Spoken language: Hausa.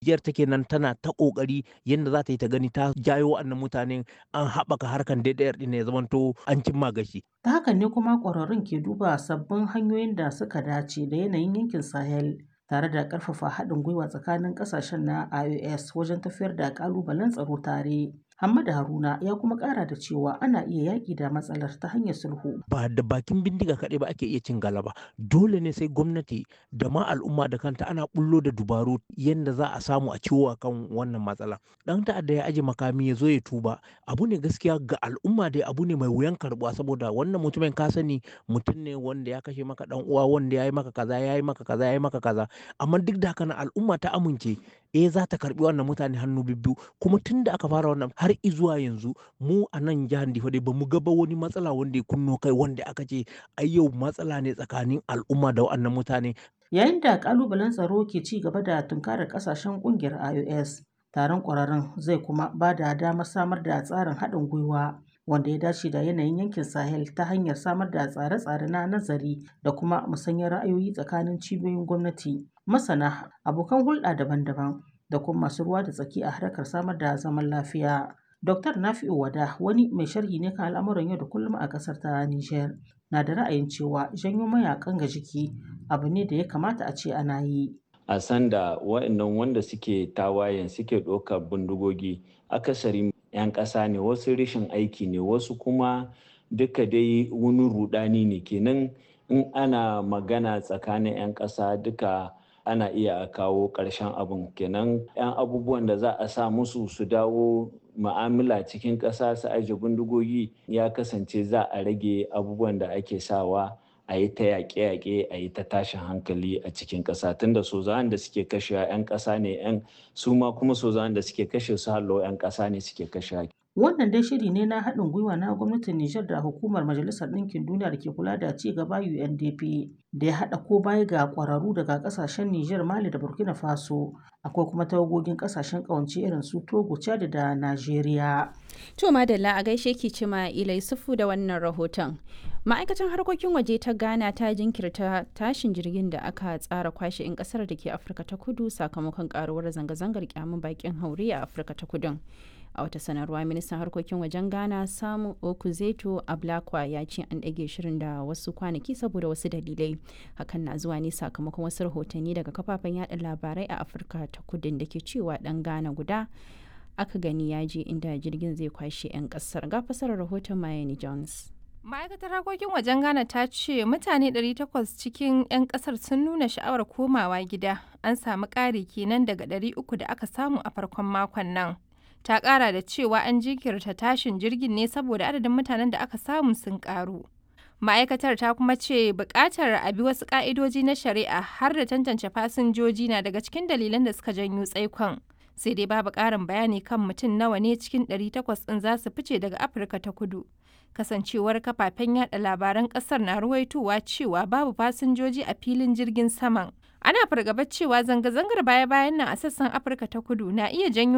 Nijar take nan tana ta kokari yadda za ta yi ta gani ta jayo wa'annan mutanen an haɓaka harkan DDR ɗin ya zamanto an cimma gashi. Ta hakan ne kuma ƙwararrun ke duba sabbin hanyoyin da suka dace da yanayin yankin Sahel tare da ƙarfafa haɗin gwiwa tsakanin ƙasashen na IOS wajen tafiyar da ƙalubalen tsaro tare. Hamada Haruna ya kuma ƙara da cewa ana iya yaƙi da matsalar ta hanyar sulhu. Ba da bakin bindiga kaɗai ba ake iya cin galaba. Dole ne sai gwamnati da ma al'umma da kanta ana bullo da dubaru yadda za a samu a ciwo kan wannan matsala. Ɗan ta'adda ya aje makami ya zo ya tuba. Abu ne gaskiya ga al'umma dai abu ne mai wuyan karɓuwa saboda wannan mutumin ka sani mutum ne wanda ya kashe maka ɗan uwa wanda ya yi maka kaza ya yi maka kaza ya yi maka kaza. Amma duk da haka al'umma ta amince eh za ta karɓi wannan mutane hannu bibbiyu kuma tun da aka fara wannan har izuwa yanzu mu a nan jihar Difa dai bamu ga ba wani matsala wanda ya kunno kai wanda aka ce ai yau matsala ne tsakanin al'umma da wannan mutane. Yayin da kalubalen tsaro ke ci gaba da tunkarar kasashen kungiyar IOS, taron ƙwararrun zai kuma ba da damar samar da tsarin haɗin gwiwa wanda ya dace da yanayin yankin Sahel ta hanyar samar da tsare-tsare na nazari da kuma musanyar ra'ayoyi tsakanin cibiyoyin gwamnati, masana, abokan hulɗa daban-daban da kuma masu ruwa da tsaki a harkar samar da zaman lafiya. Dr. Nafi'u Wada wani mai sharhi ne kan al'amuran yau da kullum a ƙasar ta Nijar na da ra'ayin cewa janyo mayakan ga jiki abu ne da ya kamata a ce ana yi. A sanda wa'annan wanda suke tawayen suke ɗaukar bindigogi akasari 'yan ƙasa ne wasu rashin aiki ne wasu kuma duka dai wani rudani ne kenan in ana magana tsakanin 'yan ƙasa duka ana iya kawo ƙarshen abin kenan 'yan abubuwan da za a sa musu su dawo ma'amala cikin ƙasa su aje bindigogi ya kasance za a rage abubuwan da ake sawa a yi ta yaƙe-yaƙe a yi ta tashin hankali a cikin ƙasa tunda sozawan da suke kashewa 'yan ƙasa ne 'yan su ma kuma sozawan da suke kashe su hallo 'yan ƙasa ne suke kashewa. Wannan dai shiri ne na haɗin gwiwa na gwamnatin Nijar da hukumar Majalisar Ɗinkin Duniya da ke kula da ci gaba UNDP da ya haɗa ko baya ga ƙwararru daga ƙasashen Nijar, Mali da Burkina Faso. Akwai kuma tawagogin ƙasashen ƙawance irin su Togo, Chad da Najeriya. To Madalla a gaishe ki cima Ilai Sufu da wannan rahoton. Ma'aikatan harkokin waje ta Ghana ta jinkirta tashin jirgin da aka tsara kwashe 'yan kasar da ke Afirka ta Kudu sakamakon karuwar zanga-zangar kyamun bakin haure a Afirka ta Kudun. a wata sanarwa ministan harkokin wajen ghana samu okuzeto ablakwa ya ce an ɗage shirin da wasu kwanaki saboda wasu dalilai hakan na zuwa ne sakamakon wasu rahotanni daga kafafen yada labarai a afirka ta kudin da ke cewa ɗan ghana guda aka gani ya je inda jirgin zai kwashe 'yan ƙasar ga fasarar rahoton mayani jones ma'aikatar harkokin wajen ghana ta ce mutane 800 cikin 'yan kasar sun nuna sha'awar komawa gida an samu ƙari kenan daga 300 da aka samu a farkon makon nan ta kara da cewa an jinkirta tashin jirgin ne saboda adadin mutanen da aka samu sun karu ma'aikatar ta kuma ce bukatar a bi wasu ka'idoji na shari'a har da tantance fasinjoji na daga cikin dalilan da suka janyo tsaikon sai dai babu karin bayani kan mutum nawa ne cikin 800 ɗin za su fice daga afirka ta kudu kasancewar kafafen yada labaran kasar na ruwaitowa cewa babu fasinjoji a filin jirgin saman ana fargabar cewa zanga-zangar baya-bayan nan a sassan afirka ta kudu na iya janyo